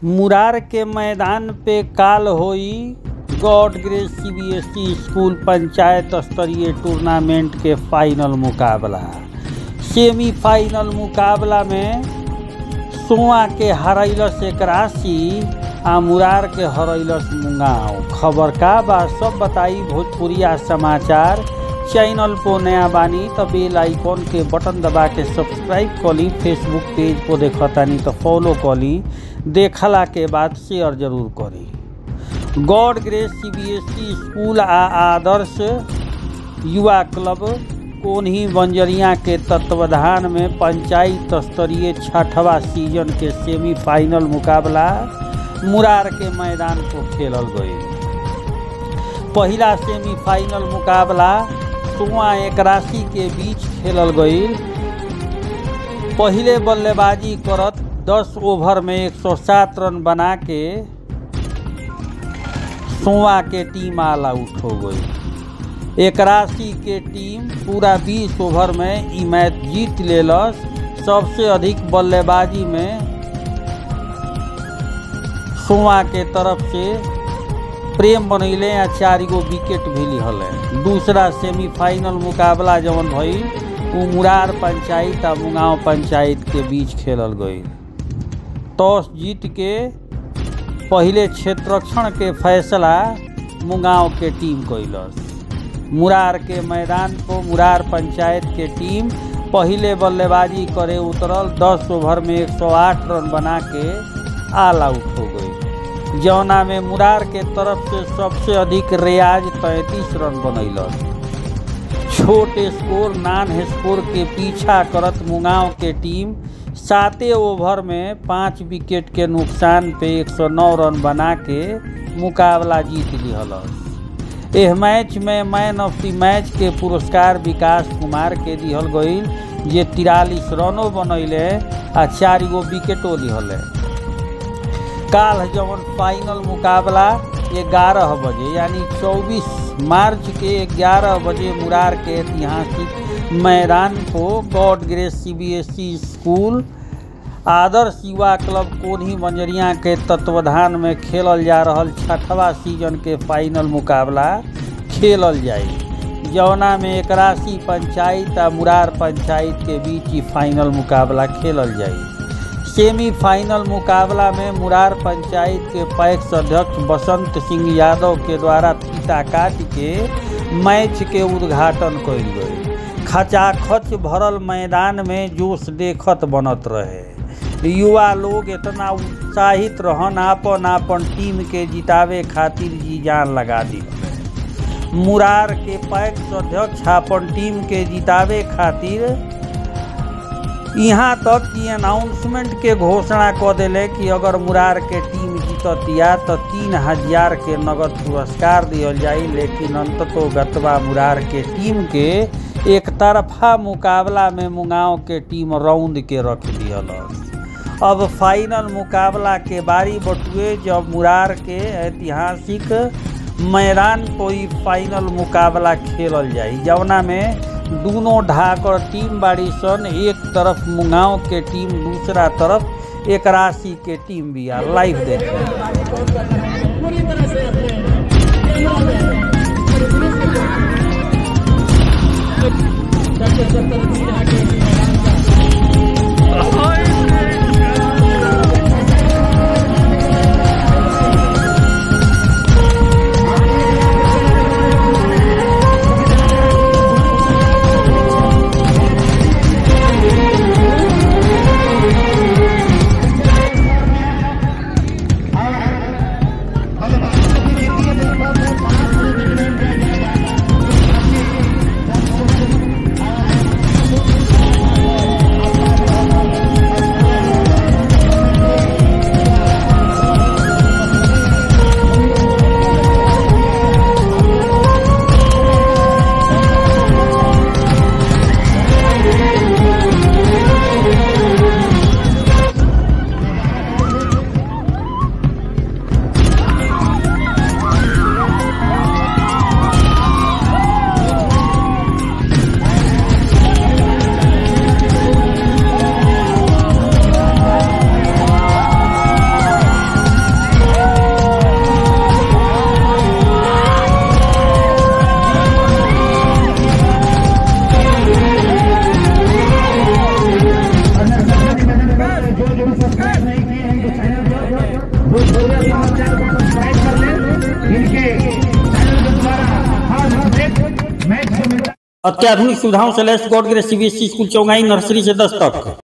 मुरार के मैदान पे काल होई God Grace CBSE school panchayat स्तरीय टूर्नामेंट के फाइनल मुकाबला सेमीफाइनल मुकाबला में सोआ के हरैलस एक राशि आ मुरार के हरैलस मुंगाव खबर का बा सब बताई भोजपुरिया समाचार चैनल को नया बानी तो बेल आइकॉन के बटन दबा के सब्सक्राइब कली फेसबुक पेज को देखतानी तो फॉलो कली देखला के बाद शेयर जरूर करी गॉड ग्रेस सीबीएसई स्कूल आ आदर्श युवा क्लब कोन्ही बंजरिया के तत्वाधान में पंचायत स्तरीय छठवा सीजन के सेमीफाइनल मुकाबला मुरार के मैदान को खेलल गई पहला सेमीफाइनल मुकाबला सोआ एक राशि के बीच खेलल गई पहले बल्लेबाजी करत 10 ओवर में 107 रन बना के सोआ के टीम ऑल आउट हो गई एक राशि के टीम पूरा 20 ओवर में ई मैच जीत लेलस सबसे अधिक बल्लेबाजी में सोआ के तरफ से प्रेम बनैले आ चार गो विकेट भी लिहल दूसरा सेमीफाइनल मुकाबला जवन भइल उ मुरार पंचायत आ मुगांव पंचायत के बीच खेलल गई टॉस जीत के पहले क्षेत्ररक्षण के फैसला मुगांव के टीम कैलस मुरार के मैदान को मुरार पंचायत के टीम पहले बल्लेबाजी करे उतरल 10 ओवर में 108 रन बना के ऑल आउट हो गई जौना में मुरार के तरफ से सबसे अधिक रियाज 33 रन बनैलस छोट स्कोर नान स्कोर के पीछा करत मुगांव के टीम साते ओवर में पाँच विकेट के नुकसान पे 109 रन बना के मुकाबला जीत लिहलस एह मैच में मैन ऑफ द मैच के पुरस्कार विकास कुमार के दिहल गईल जे तिरालीस रनों बनैले आ चार गो विकेटो लिहले काल जवन फाइनल मुकाबला ग्यारह बजे यानी 24 मार्च के 11 बजे मुरार के ऐतिहासिक मैदान को गॉड ग्रेस सीबीएसई स्कूल आदर्श युवा क्लब कोन्ही बंजरिया के तत्वाधान में खेलल जा रहल छठवा सीजन के फाइनल मुकाबला खेलल जाई जौना में एक राशि पंचायत आ मुरार पंचायत के बीच ही फाइनल मुकाबला खेलल जाई सेमीफाइनल मुकाबला में मुरार पंचायत के पैक्स अध्यक्ष बसंत सिंह यादव के द्वारा फीता काट के मैच के उद्घाटन कयल गई खचाखच भरल मैदान में जोश देखत बनत रहे युवा लोग इतना उत्साहित रहन आपन आपन टीम के जितावे खातिर जी जान लगा दी मुरार के पैक्स अध्यक्ष अपन टीम के जितावे खातिर यहाँ तक कि अनाउंसमेंट के घोषणा क दिले कि अगर मुरार के टीम जीततिया तो तीन हजार के नगद पुरस्कार दियल जाई लेकिन अंततो गतवा मुरार के टीम के एक तरफा मुकाबला में मुगांव के टीम राउंड के रख दियलस अब फाइनल मुकाबला के बारी बटुए जब मुरार के ऐतिहासिक मैदान कोई फाइनल मुकाबला खेलल जाई जवना में दोनों ढाकर टीम बाड़ी सन एक तरफ मुगांव के टीम दूसरा तरफ एक राशि के टीम भी आ लाइव देखें अत्याधुनिक सुविधाओं से लैस God Grace CBSE school Chaugai nursery से दस तक